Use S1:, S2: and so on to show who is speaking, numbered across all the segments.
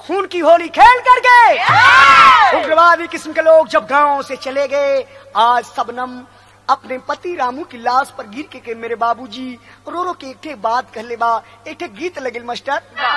S1: खून की होली खेल करके उग्रवादी किस्म के लोग जब गांव से चले गए आज सबनम अपने पति रामू की लाश पर गिर के, के मेरे बाबूजी रो रो के एक ठे बात कहले बा एक ठे गीत लगिल मास्टर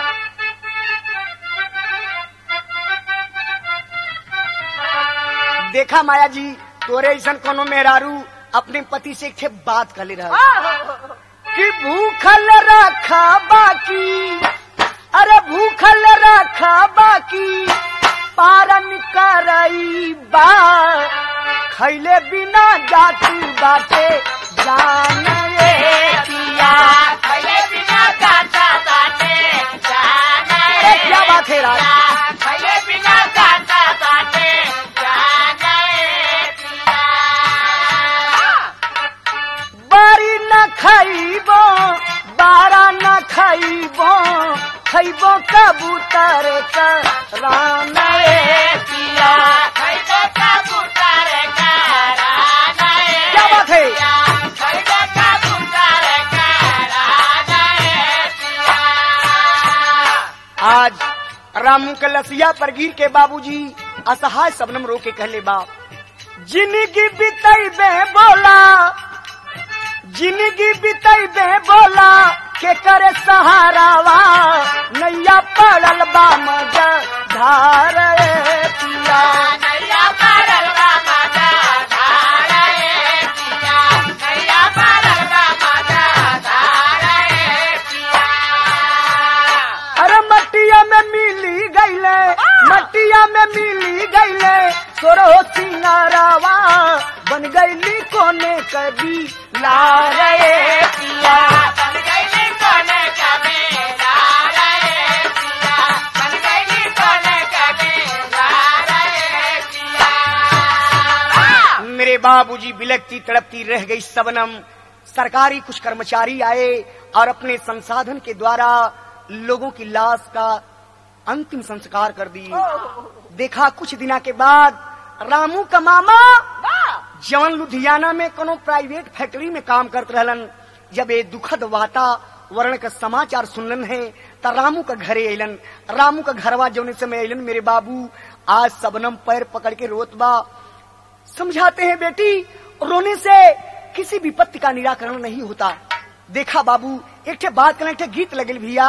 S1: देखा माया जी तोरे ऐसा कोनो मेहरारू अपने पति से एक ठे बात कर ले रहा कि भूखल रखा बाकी अरे भूखल रखा बाकी पारन करई बा खैले बिना जाती बाटे जान रे पिया ए, क्या बात है राज बारी न खाइबो बारा न खाइबो खाइबो कबूतर का राना रे पिया क्या बात है आज रामू के लसिया पर गिर के बाबूजी असहाय सबनम रो के कहले बा जिंदगी बितई बे बोला जिंदगी बितई बे बोला के करे सहारावा नैया पड़ल बा मजा धार रे पिया अरे मटिया में मिली गईले मटिया में मिली गईले सोरो सिंगारावा बन गईली कोने कभी ला रे पिया मेरे बाबूजी बिलकती तड़पती रह गई सबनम सरकारी कुछ कर्मचारी आए और अपने संसाधन के द्वारा लोगों की लाश का अंतिम संस्कार कर दी देखा कुछ दिना के बाद रामू का मामा जवन लुधियाना में कोनो प्राइवेट फैक्ट्री में काम करते रहलन जब ये दुखद वातावरण का समाचार सुनलन है त रामू का घरे अलन रामू का घरवा जौने समय अलन मेरे बाबू आज सबनम पैर पकड़ के रोत बा समझाते हैं बेटी रोने से किसी विपत्ति का निराकरण नहीं होता देखा बाबू एक ठे बात करना एक ठे गीत लगल भैया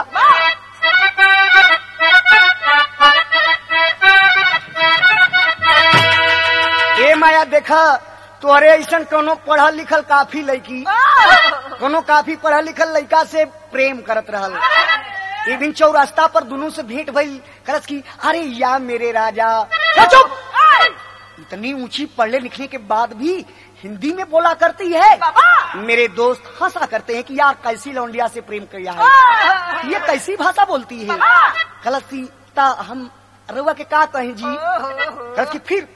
S1: ए माया देखा तोहरे ऐसा कोनो पढ़ल लिखल काफी लड़की कोनो काफी पढ़ल लिखल लड़का से प्रेम करत रहल एक दिन चौरास्ता पर दोनों से भेंट भई करत की अरे या मेरे राजा ए, चुप इतनी ऊंची पढ़ने लिखने के बाद भी हिंदी में बोला करती है मेरे दोस्त हंसा करते हैं कि यार कैसी लौंडिया से प्रेम किया है ये कैसी भाषा बोलती है कलसीता हम रउआ के का कहें जी कलस की फिर